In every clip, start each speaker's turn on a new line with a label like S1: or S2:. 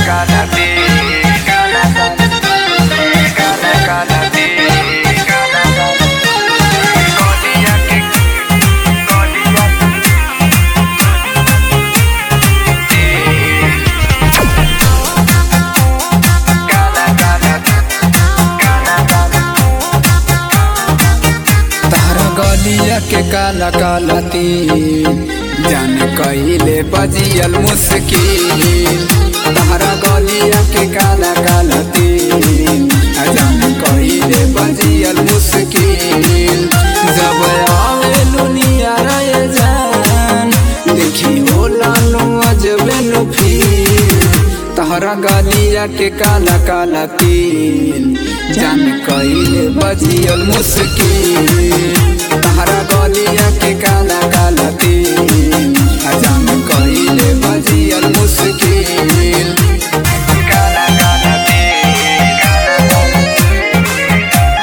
S1: Cálate, cálate, cálate, cálate, cálate. Golilla que, golilla Cala, cala, cala, cala.
S2: तारा गलिया के काला काला तीन जाने कहिले बजियल मुश्किल तारा गलिया के काला काला तीन जाने कहिले बजियल मुश्किल जब आवे लुनिया रे जान देखी होला नु अजबे नु फील तहरा गलिया के काला काला तीन जान कहिले बजियल मुश्किल तहरा गलिया के काला काला तीन जान कहिले बजियल मुश्किल
S1: Cala, cálate, cala, cala.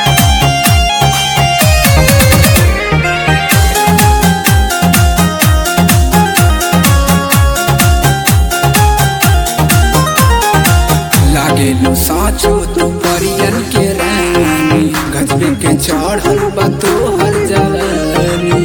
S2: लागे लो साचो तू परियन के रानी गजबे के चढ़ल बा तो हर जवानी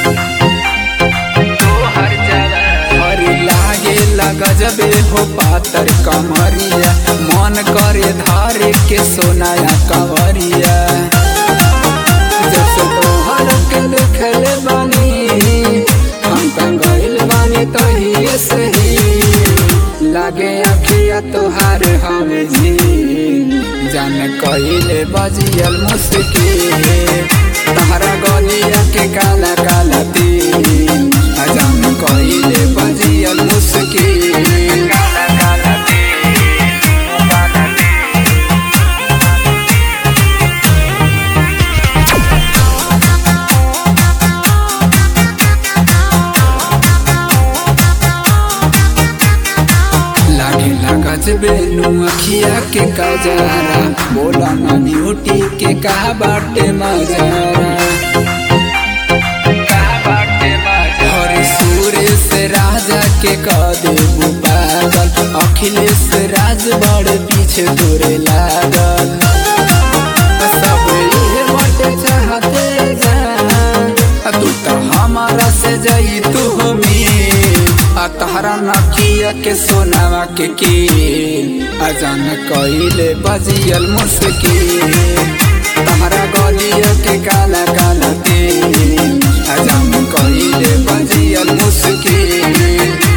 S1: हर जगह
S2: हर लागे गजबे हो पातर कमरिया मन करे धारे के सोनाया कंवरिया जब से तोहर के देखले बानी हम त गइल बानी तहिए सही लागे अखिया तोहार हवे झील जान कहिले बजियल मुश्किल तहरा गलिया के काला काला तीन जान कहिले बजियल मुश्किल
S1: Cala, cálate, cálate.
S2: लागे लागज बेनु अखिया के कजारा बोला ना ब्यूटी के का बाटे मजारा
S1: बाटे बाजे
S2: हरे सुरेश राजा के कदे पागल अखिलेश राज बड़ पीछे तोरे लागल सब इहे बाटे चाहते जान तू तो हमारा से जाई तू हमी आ तहरा नकिया के सोनावा के कील अजान कइले बजियल मुश्किल तहरा गलिया के काला काला तेल अजान कइले बजियल मुश्किल